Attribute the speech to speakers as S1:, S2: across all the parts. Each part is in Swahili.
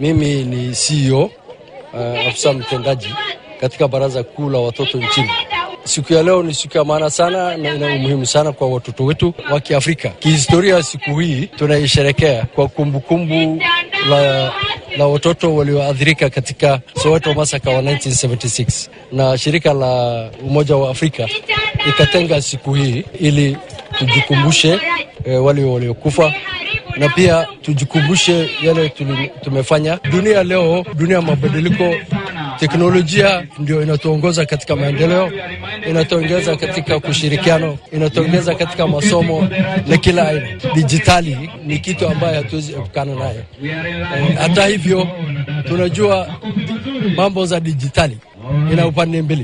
S1: Mimi ni CEO uh, afisa mtendaji katika Baraza Kuu la Watoto nchini. Siku ya leo ni siku ya maana sana na ina umuhimu sana kwa watoto wetu wa Kiafrika. Kihistoria, siku hii tunaisherekea kwa kumbukumbu kumbu la, la watoto walioathirika katika Soweto massacre wa 1976 na shirika la Umoja wa Afrika ikatenga siku hii ili tujikumbushe eh, wale waliokufa na pia tujikumbushe yale tumefanya. Dunia leo, dunia ya mabadiliko, teknolojia ndio inatuongoza katika maendeleo, inatuongeza katika kushirikiano, inatuongeza katika masomo na kila aina. Dijitali ni kitu ambayo hatuwezi epukana naye. E, hata hivyo tunajua mambo za dijitali ina upande mbili.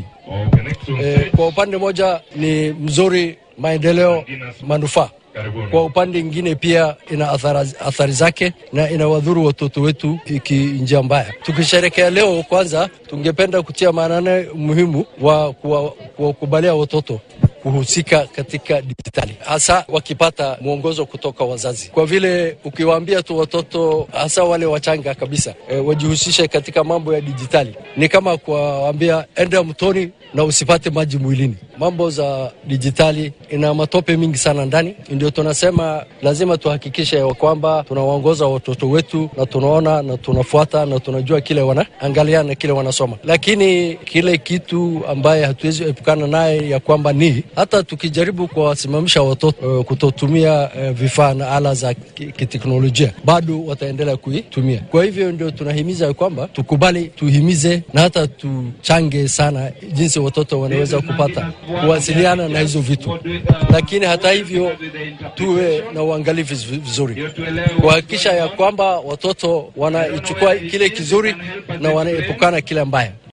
S1: E, kwa upande moja ni mzuri, maendeleo, manufaa kwa upande mwingine pia ina athari, athari zake na inawadhuru watoto wetu iki njia mbaya. Tukisherekea leo, kwanza tungependa kutia maanane umuhimu wa kuwakubalia watoto kuhusika katika dijitali, hasa wakipata mwongozo kutoka wazazi, kwa vile ukiwaambia tu watoto hasa wale wachanga kabisa e, wajihusishe katika mambo ya dijitali ni kama kuwaambia enda mtoni na usipate maji mwilini. Mambo za dijitali ina matope mingi sana ndani, ndio tunasema lazima tuhakikishe kwamba tunawaongoza watoto wetu na tunaona na tunafuata na tunajua kile wanaangalia na kile wanasoma, lakini kile kitu ambaye hatuwezi epukana naye ya kwamba ni hata tukijaribu kuwasimamisha watoto uh, kutotumia uh, vifaa na ala za kiteknolojia bado wataendelea kuitumia. Kwa hivyo ndio tunahimiza kwamba tukubali, tuhimize na hata tuchange sana jinsi watoto wanaweza kupata kuwasiliana na hizo vitu, lakini hata hivyo tuwe na uangalifu vizuri kuhakikisha ya kwamba watoto wanaichukua kile kizuri na wanaepukana kile mbaya.